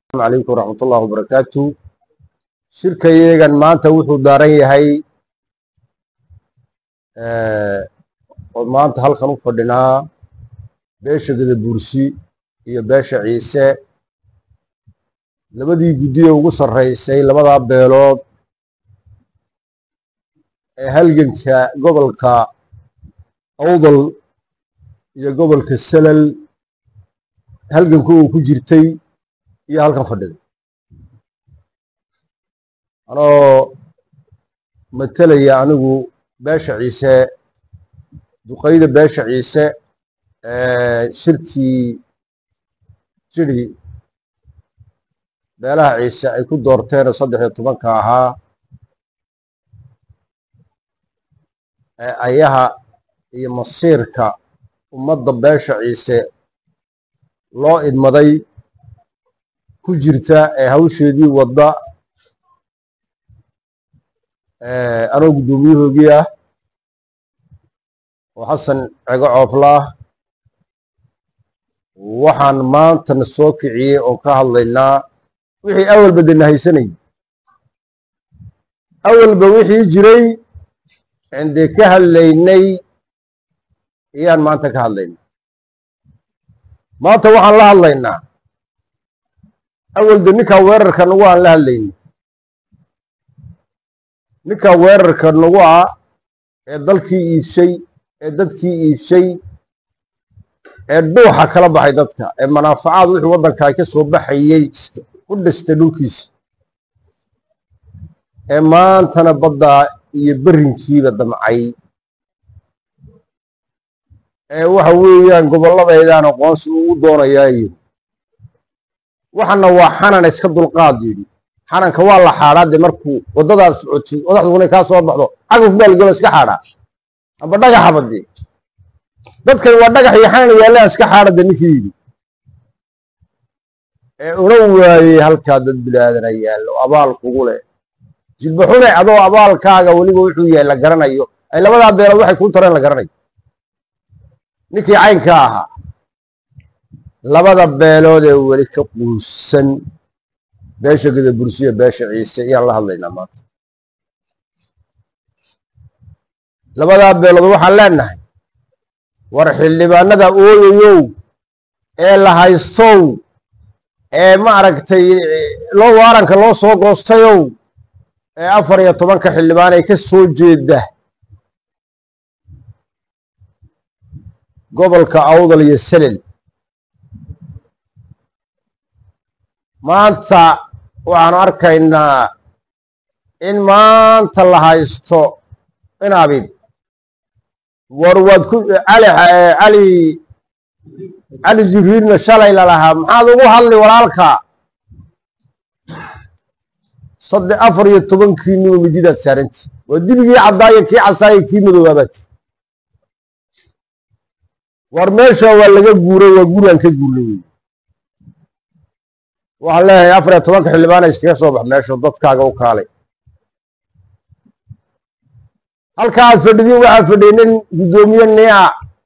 calaykum waraxmat ullahi wabarakaatu shirkayeegan maanta wuxuu daaran yahay oo maanta halkan u fadhinaa beesha gadabursi iyo beesha ciise labadii guddiye ugu sarraysay labadaa beelood ee halganka gobolka awdal iyo gobolka salal halganku uu ku jirtay iyo halkan fadhida anoo matelaya anigu beesha ciise duqayda beesha ciise shirkii jiri beelaha ciise ay ku doorteenoo saddex iyo tobanka ahaa ayaha iyo masiirka ummadda beesha ciise loo idmaday ku jirta ee hawsheedii wadda anoo guddoomiyahoogii ah oo xasan cego cooflaah waxaan maantana soo kiciyey oo ka hadlaynaa wixii awalba dena haysanayay awalba wixii jiray cindee ka hadlaynay ayaan maanta ka hadlaynaa maanta waxaan la hadlaynaa awalde ninkaa weerarka nagu aan la hadlayni ninkaa weerarka nagu ah ee dalkii iibshay ee dadkii iibshay ee dhuuxa kala baxay dadka ee manaafacaad wixii waddankaa ka soo baxayey u dhistay dhulkiisa ee maantana baddaa iyo berrinkiiba damcay ee waxa weeyaan gobolladaydan aqoonsi uu u doonayaayo waxana waa xanan iska dulqaad yidhi xananka waa la xaadhaa dee markuu waddadaad socotid odaxduna kaa soo baxdo cagaf baalgalo iska xaadhaa amba dhagaxaba dee dadkan waa dhagax iyo xanan yaallaan iska xaadha de ninkii yidhi ee una waayey halkaa dad bilaadana yaallo abaal kugu leh jilbaxune adoo abaalkaaga weliba wuxuu yahay la garanayo ay labadaa beelood waxay kuu tareen la garanayo ninkii caynka ahaa labada beelood ee weli ka quusan beesha gadabursiya beesha ciise ayaan la hadlaynaa maanta labadaa beelood waxaan leenahay war xildhibaanada ooyayow ee la haystow ee maaragtay loo waaranka loo soo goostayow ee afar iyo tobanka xildhibaan ay ka soo jeeda gobolka awdal iyo selel maanta waxaanu arkaynaa in maanta la haysto in abid war waad ku cali cali cali jibriilna shalay lalahaa maxaad ugu hadli walaalka saddex afar iyo tobankiiniba mididaad saaranti waa dibigii caddaayo kii casaayo kii madoobaabati war meesha waa laga guuray waa guraan ka guurna wey waxaan leeyahay afar iyo tobanka xildhibaana iskaga soo bax meeshu dadkaaga u kaalay halka aad fadhidin waxaa fadhiyay nin guddoomiye nia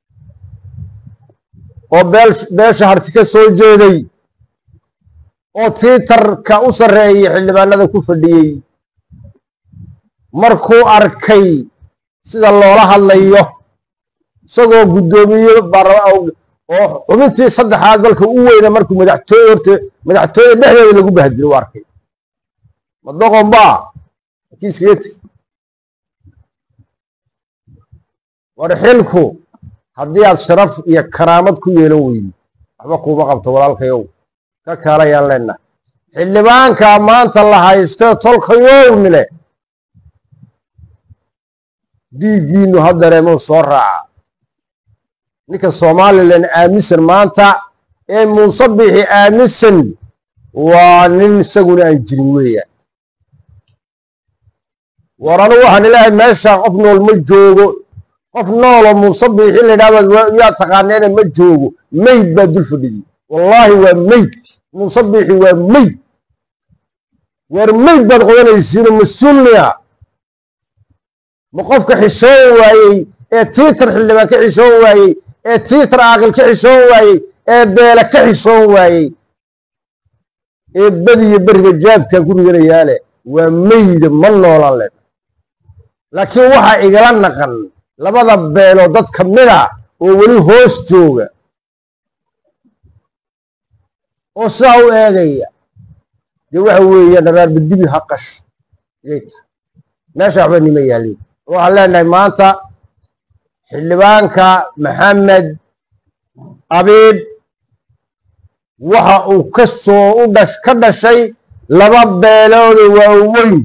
oo beel beesha harti ka soo jeeday oo tiitarka u sarreeyay xildhibaanada ku fadhiyey markuu arkay sida loola hadlayo isagoo guddoomiye oo xubintii saddexaad dalka u weyna markuu madaxtooye horte madaxtooye dhexdeeda lagu bahdilo u arkay madoqon baa kii iskaga tegi war xilku haddii aad sharaf iyo karaamad ku yeelan weydi waxba kuuma qabto walaalkayow ka kaalayaan leenahay xildhibaankaa maanta la haysto tolkayownile dhiiggiinu ha dareemuu soo raaca ninka somalilan aaminsan maanta ee muuse bixi aaminsan waa nin isaguna aan jirin weeyaan war anigu waxaan ilaahay meeshaa qof nool ma joogo qof nooloo muuse biixi laydhahbaad yaa taqaaneene ma joogo meyd baa dul fadhidi wallaahi waa meyd muuse biixi waa meyd war meyd baad qodanaysiino mas-uulniya ma qofka xishoon waayey ee tiitar xildhibaan ka xishoon waayey ee tiitar aaqil ka xishoon waayey ee beele ka xishoon waayey ee badiyo beriga jaabkaa ku ridanayaale waa meyda ma noolan len laakiin waxaa igala naqan labada beeloo dad ka mid a oo weli hoos jooga oo sidaa u eegaya dee waxa weeye dharaarba dibi ha qasho yay tahay meesha waxba nima yaalin waxaan leenahay maanta xildhibaanka maxamed abiib waxa uu ka soo u dhash ka dhashay laba beelooda waaweyn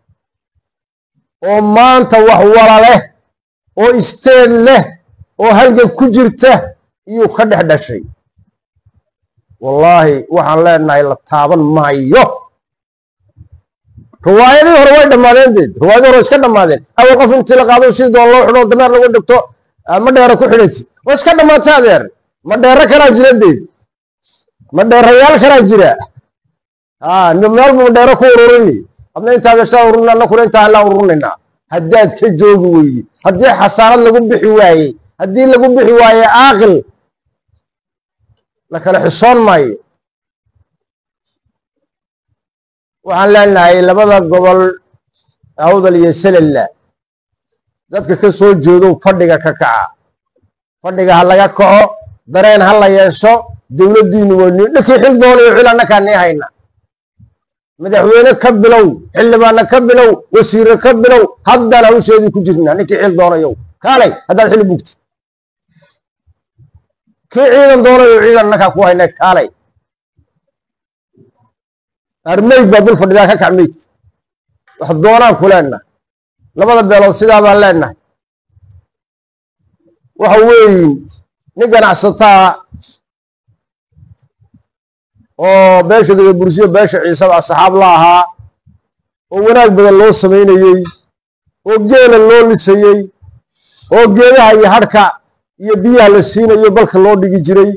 oo maanta wax wala leh oo isteed leh oo halgan ku jirta iyuu ka dhex dhashay wallaahi waxaan leenahay la taaban maayo riwaayadii hore way dhammaadeen deed riwaayadii hore iska dhammaadeen awal qof intii la qaado si doon loo xidho dameer lagu dhigto ma dheere ku xidhati waa iska dhammaatay adeer ma dheere kalaa jira deed ma dheerayaal kalaa jira ha meel buu dheere ku ururini adna intaad eshaa ururin anna kule intaan la ururinaynaa haddaad ka joogi weydi haddii xasaarad lagu bixi waayey haddii lagu bixi waaye aaqil la kala xisoon maayo waxaan leenahay labada gobol awdal iyo selella dadka ka soo jeedo fadhiga ka kaca fadhiga ha laga kaco dareen ha la yeesho dowladdiinu waa ni dhinkii xil doonayo xil annakaa nii hayna madaxweyne ka bilow xildhibaanna ka bilow wasiire ka bilow haddaan hawsheedii ku jirnaa ninkii xil doonayo kaalay haddaad xili bugti kii ciidan doonayo ciidan annakaa ku hayna kaalay armeyd baa dul fadhidaa ka kac meydka wax doonaan ku leenahay labada beelood sidaa baan leenahay waxa weeyi nin ganacsataa oo beesha gadabursiyo beesha ciisaba asxaab la ahaa oo wanaag badan loo samaynayey oo geela loo lisayey oo geedaha iyo hadhka iyo biyaha la siinayo balka loo dhigi jiray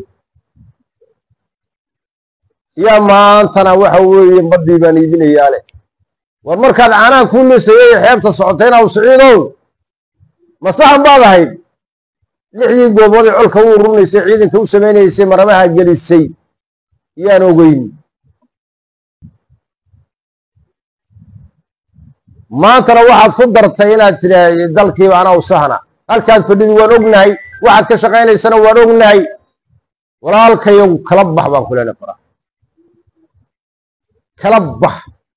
yaa maantana waxa weeye badii baan iibinayaa leh war markaad caanaha kuu lisayay xeebta socotayna u siciidow masaxan baad ahayd lixdii goobood ee colka u ururinaysay ciidanka u samaynaysay maramaha gelisay yaan ogeyn maantana waxaad ku dartay inaad tidhaahdi dalkiiba anaa u sahna halkaad fadhidi waan ognahay waxaad ka shaqaynaysana waan ognahay walaalkayow kala bax baan ku leenahay fara kala bax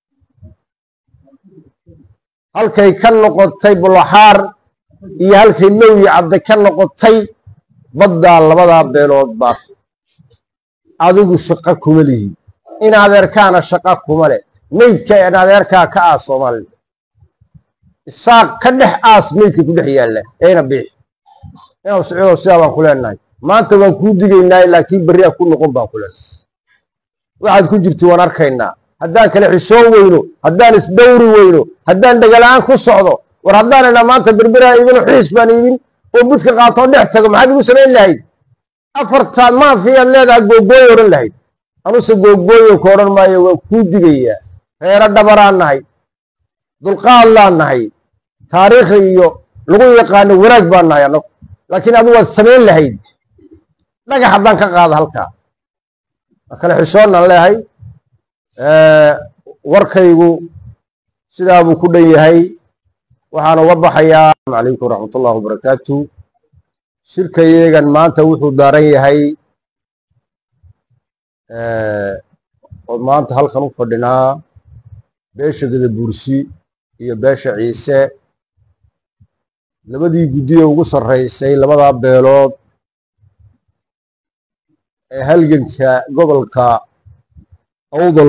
halkay ka noqotay bulaxaar iyo halkay lowyi cadde ka noqotay baddaa labadaa beelood baa adigu shaqo kuma lihi in adeerkaana shaqa kuma leh meydka in adeerkaa ka aas soomaalida isaaq ka dhex aas meydka ku dhex yaalla eena biix inaw socdo sidaa baan ku leenahay maanta waan kuu digaynaa laakiin berri a ku noqon baan ku leenahay waxaad ku jirti waan arkaynaa haddaan kale xishoon weyno haddaan isdhowri weyno haddaan dhegala'aan ku socdo war haddaan inaa maanta berberaa iibino xiis baan iibin oo budka qaatoo dhex tago maxaad igu samayn lahayd afartaa maafiyaad leedaha googooy odhan lahayd anuse googooyo ka odhan maayo waan kuu digayaa reero dhabaraan nahay dulqaad laan nahay taariikhi iyo lagu yaqaano wanaag baan nahay annagu laakiin adu waad samayn lahayd dhagax haddaan ka qaada halkaa waa kale xishoonnaan leehay warkaygu sidaa buu ku dhan yahay waxaan uga baxayaa asalaamu calaykum waraxmat ullahi wabarakaatu shirkayeegan maanta wuxuu daaran yahay oo maanta halkan u fadhinaa beesha gadabursi iyo beesha ciise labadii guddiye ugu sarraysay labadaa beelood ee halganka gobolka awdal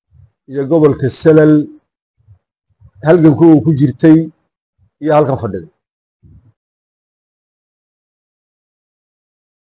iyo gobolka salal halganku uu ku jirtay iyo halkan fadhida